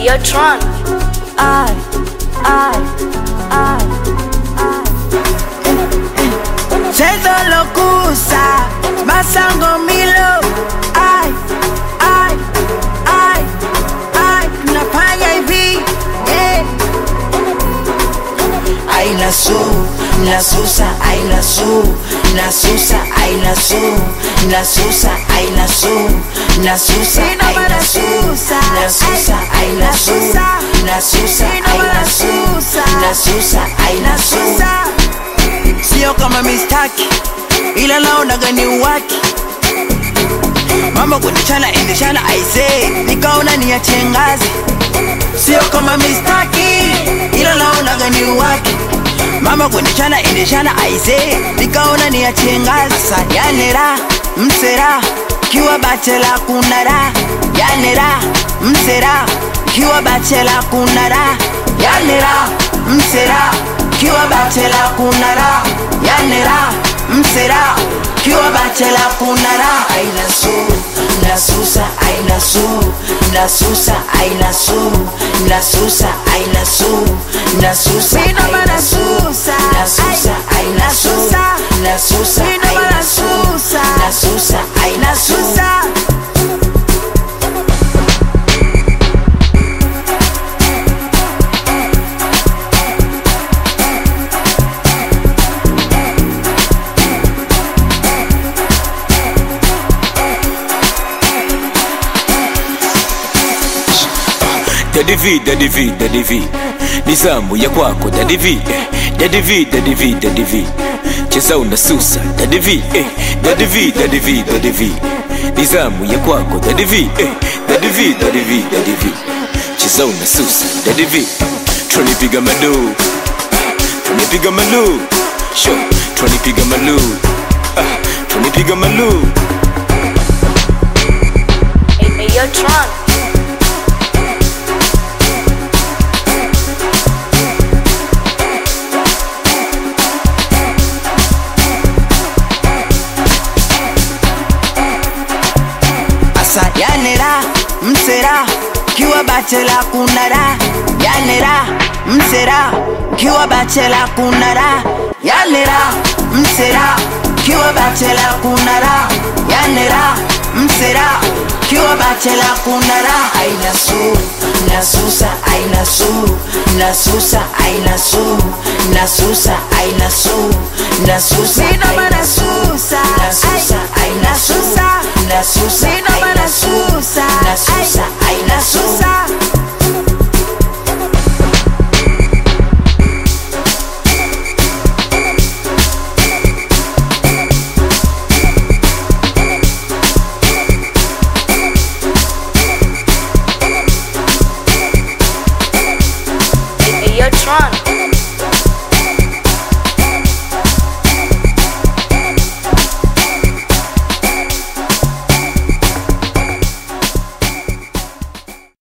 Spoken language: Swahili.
Yo, Tron. I, I, I, I. Chezo lokusa, masango milo. I, I, I, I. Nafanya hivi, eh. Aina su, nasusa, aina su, nasusa, aina su, nasusa, aina su, nasusa, Sino aina para su, susa, nasusa, ay, aina su, nasusa. nasusa, Sino aina para su, susa, nasusa, aina su. Nasusa. Sio kama mistaki, ila naonaga ni uwaki. Mama kunichana endeshana aise, nikaona niachie ngazi. Sio kama mistaki, ila naonaga ni uwaki. Mama kunichana endeshana aise, nikaona niachie ngazi. Sasa yanera msera, kiwa bachela kuna raha. Yanera msera, kiwa bachela kuna raha. Yanera msera, kiwa bachela kuna raha. Yanera msera, kiwa bachela kuna raha. Aina su, nasusa, aina su, nasusa, aina su, nasusa, aina su, nasusa, Sino aina para su, susa, nasusa, ay, aina su, nasusa. nasusa, Sino aina para su, susa, nasusa, aina su. Nasusa. Daddy V, Daddy V, Daddy V ni zamu ya kwako Daddy V, eh. Daddy V, Daddy V, Daddy V cheza unasusa Daddy V, eh. Daddy V, Daddy V, Daddy V ni zamu ya kwako Daddy V, eh. Daddy V, Daddy V, Daddy V cheza unasusa Daddy V Tronipiga malu Tronipiga malu Sho Tronipiga malu ah, Tronipiga malu Hey, hey, yo, Tron. Asa yanera msera kiwa bachela kunara yanera msera kiwa bachela kunara yanera msera kiwa bachela kunara yanera msera kiwa bachela kunara aina su nasusa aina su nasusa aina su nasusa aina su nasusa Sino aina para su susa, nasusa ay, aina su nasusa. nasusa Sino para aina su susa, nasusa ay, aina su nasusa. Hey, hey, yo, Tron.